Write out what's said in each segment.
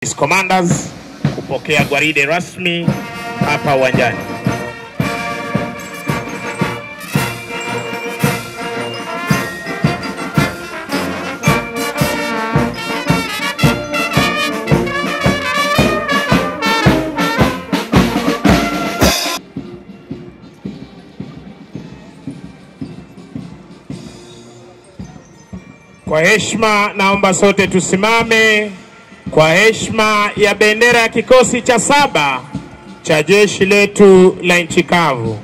Commanders kupokea gwaride rasmi hapa uwanjani. Kwa heshima, naomba sote tusimame kwa heshima ya bendera ya kikosi cha saba cha jeshi letu la nchi kavu.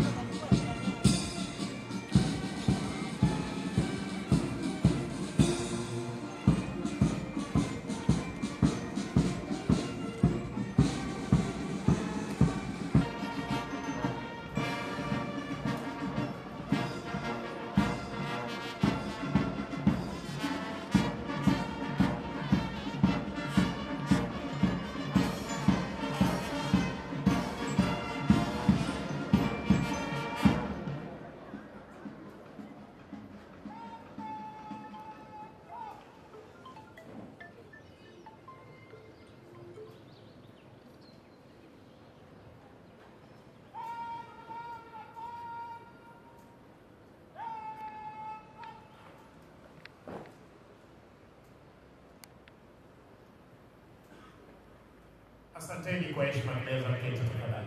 Asanteni kwa heshima, mnaweza keti tafadhali.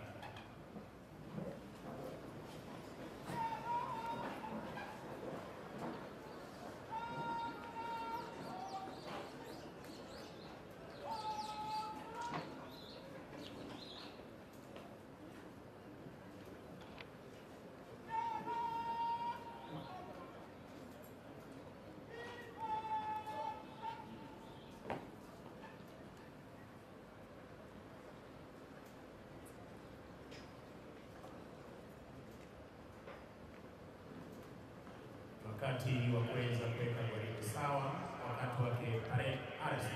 wakati wa kuweza kuweka gwaride sawa, wakati wake pale ardhi.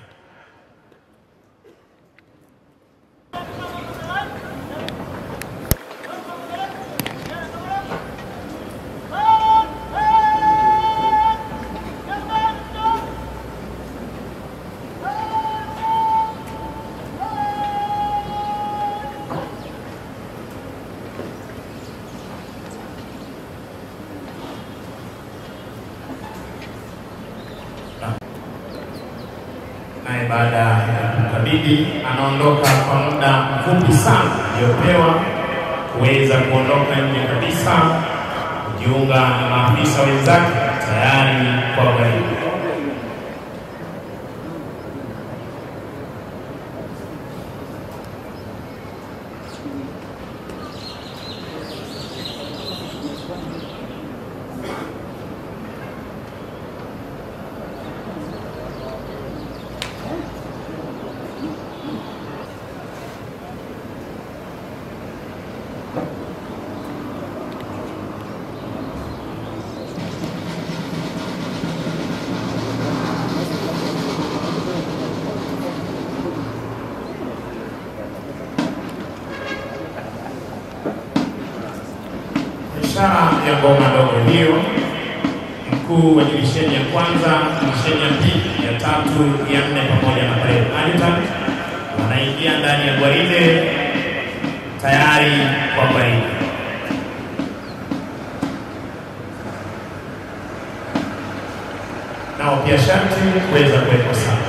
naye baada ya kukabidhi anaondoka kwa muda mfupi sana aliyopewa kuweza kuondoka nje kabisa kujiunga na maafisa wenzake tayari kwa gwaride. Ishara ya ngoma ndogo hiyo, mkuu wa divisheni ya kwanza, divisheni ya pili, ya tatu, ya nne pamoja na pale adjutant wanaingia ndani ya gwaride tayari kwa gwaride. Nao pia sharti kuweza kuwekwa sawa.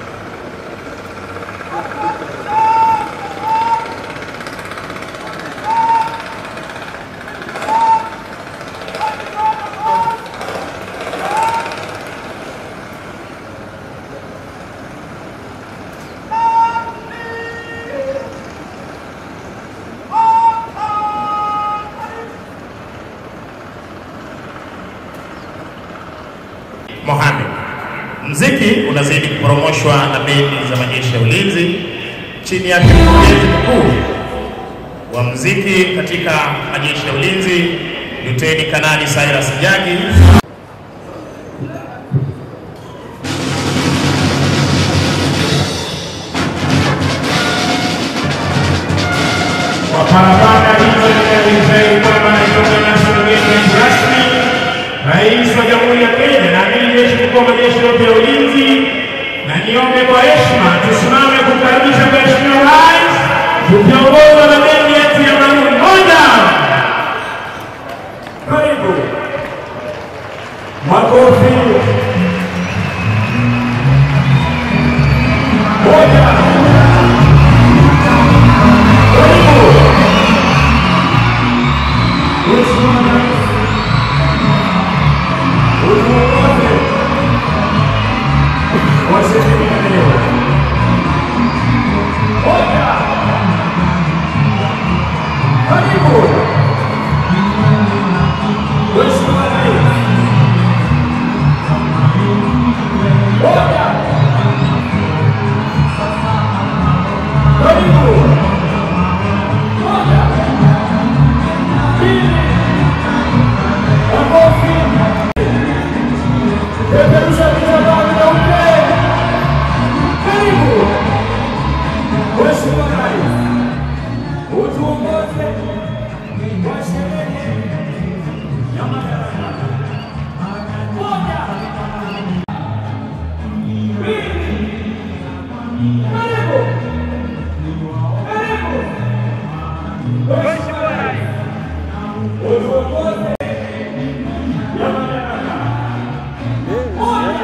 Mohamed. Mziki unazidi kuporomoshwa na bendi za majeshi ya ulinzi chini yake mkurugenzi mkuu wa mziki katika majeshi ya ulinzi Luteni Kanali Cyrus Jagi. Kwa parapanda hizo zinazohifadhi kwamba naitoka national government rasmi, Rais wa Jamhuri ya Kenya na amiri jeshi mkuu wa majeshi yote ya ulinzi, na niombe kwa heshima tusimame moja. Karibu. Mheshimiwa Rais, utuongoze kwa sehemu ya leo. Moja. Karibu. Mheshimiwa Rais. Moja. Karibu. Moja. Mbili. Makofi. Peperusha vitambaa vyeupe. Karibu. Mheshimiwa Rais, utuongoze kwa sherehe ya madaraka. Moja. Mbili. Karibu. Karibu. Mheshimiwa Rais, utuongoze ya madaraka. Moja.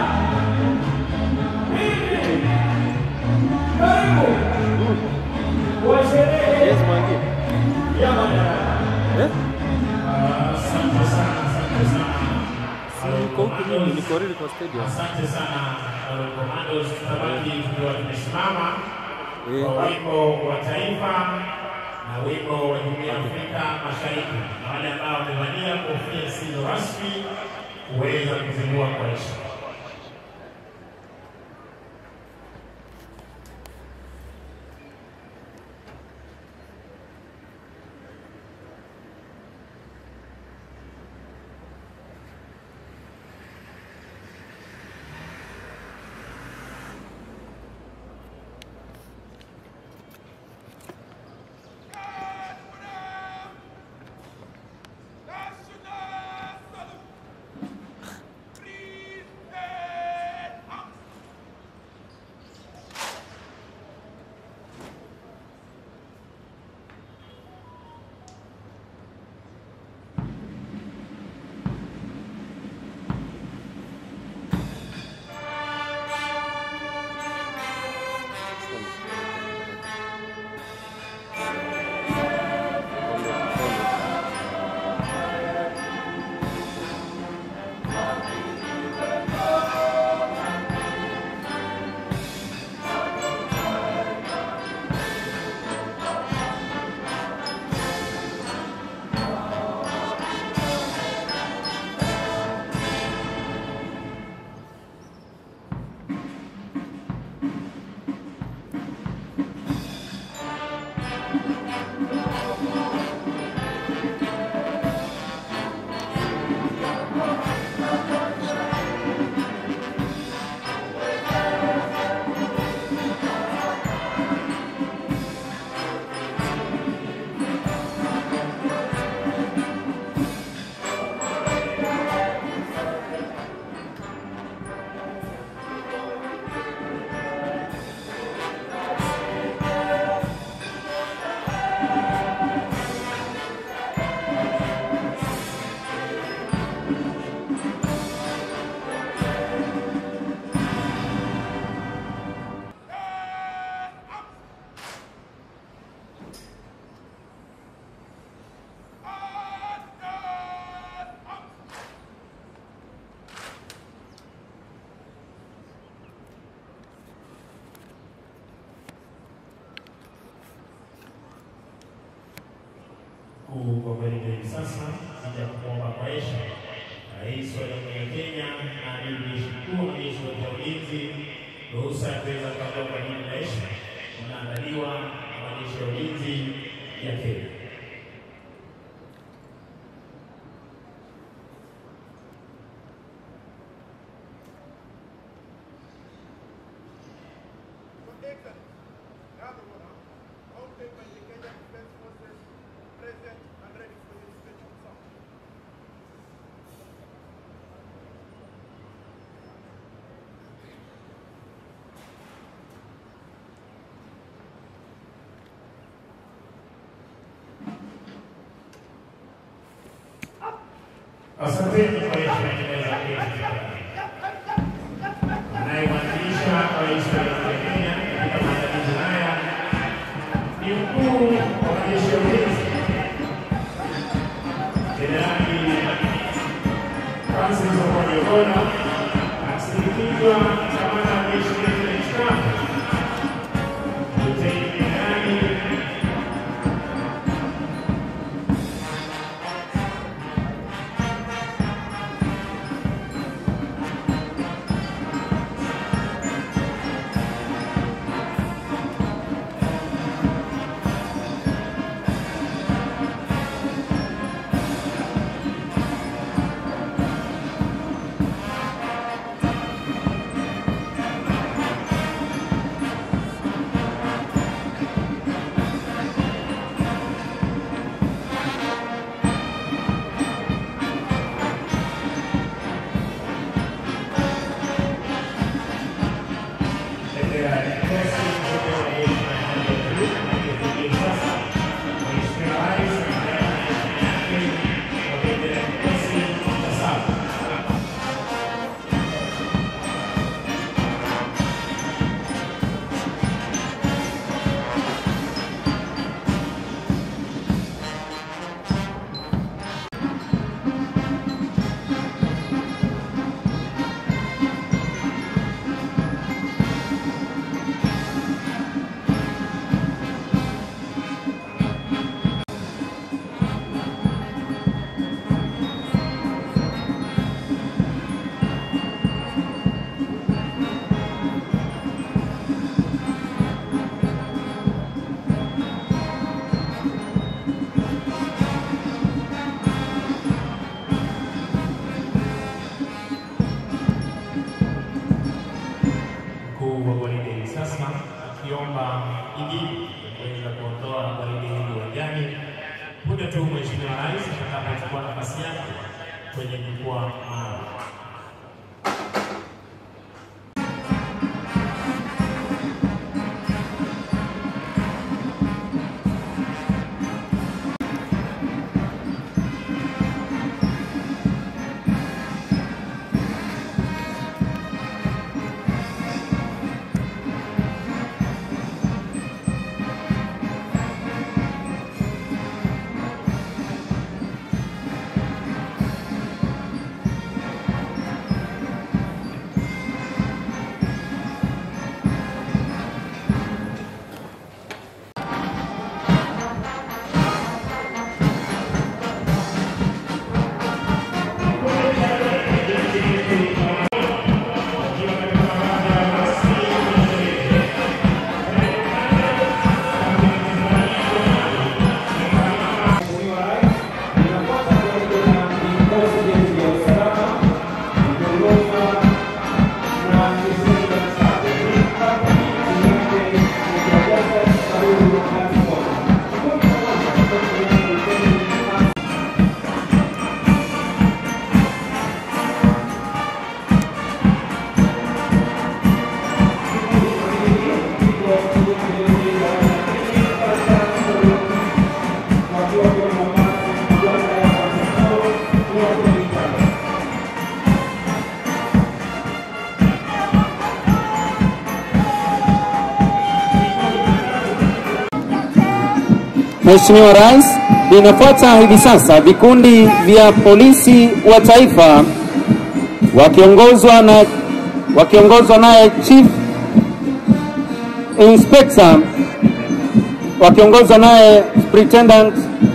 Mbili. Karibu. Kwa sherehe Yes, Mangi. ya madaraka. Eh? Asante sana, asante sana. Niko huku mimi, niko really kwa stadium. Asante sana Royal Commandos, tunabaki tukiwa tumesimama Eh. kwa wimbo wa taifa na wimbo wa Jumuiya ya Afrika Mashariki, na wale ambao wamevalia kofia zisizo rasmi kuweza kuzindua kwa heshima. Mkuu kwa kweli hivi sasa sija kuomba kwa heshima Rais wa Jamhuri ya Kenya na Amiri Jeshi Mkuu na Jeshi la Ulinzi ruhusa ya kuweza kuondoka kwa jina la heshima unaandaliwa na majeshi ya ulinzi ya Kenya. Asanteni kwa heshima inaweza keti. Anayewakilisha Rais wa Jamhuri ya Kenya katika mkuu wa gwaride hivi sasa akiomba idhini kuweza kuondoa gwaride hili uwanjani punde tu Mheshimiwa Rais atakapochukua nafasi yake kwenye jukwaa maalum. Mheshimiwa Rais, vinafuata hivi sasa vikundi vya polisi wa taifa wakiongozwa na wakiongozwa naye Chief Inspector wakiongozwa naye Superintendent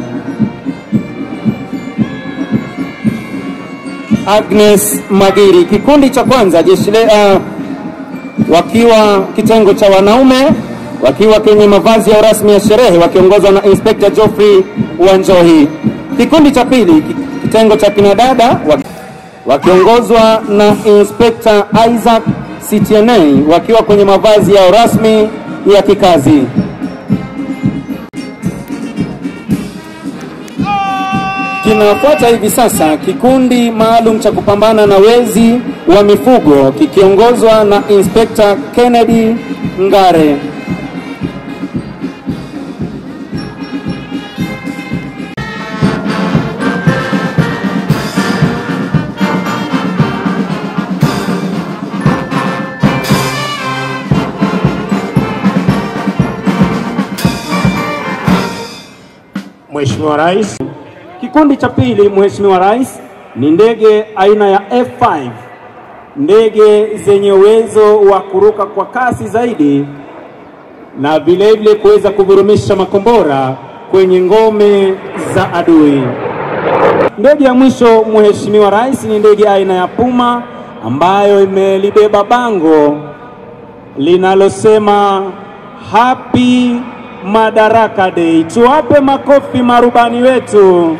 Agnes Magiri. Kikundi cha kwanza jeshi le, uh, wakiwa kitengo cha wanaume wakiwa kwenye mavazi ya rasmi ya sherehe wakiongozwa na Inspector Geoffrey Wanjohi. Kikundi cha pili ki- kitengo cha kinadada waki- wakiongozwa na Inspector Isaac CTNA wakiwa kwenye mavazi yao rasmi ya kikazi. Kinafuata hivi sasa kikundi maalum cha kupambana na wezi wa mifugo kikiongozwa na Inspector Kennedy Ngare. Mheshimiwa Rais, Kikundi cha pili, Mheshimiwa Rais, ni ndege aina ya F5, ndege zenye uwezo wa kuruka kwa kasi zaidi na vilevile kuweza kuvurumisha makombora kwenye ngome za adui. Ndege ya mwisho, Mheshimiwa Rais, ni ndege aina ya Puma ambayo imelibeba bango linalosema Happy Madaraka Day. Tuwape makofi marubani wetu.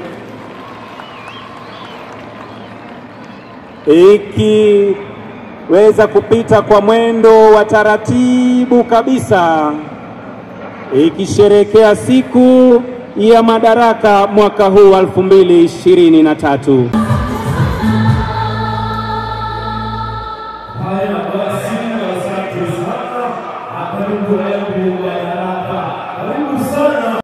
Ikiweza kupita kwa mwendo wa taratibu kabisa, ikisherekea siku ya madaraka mwaka huu 2023. haya basi, asante sana. Hapa Haleluya.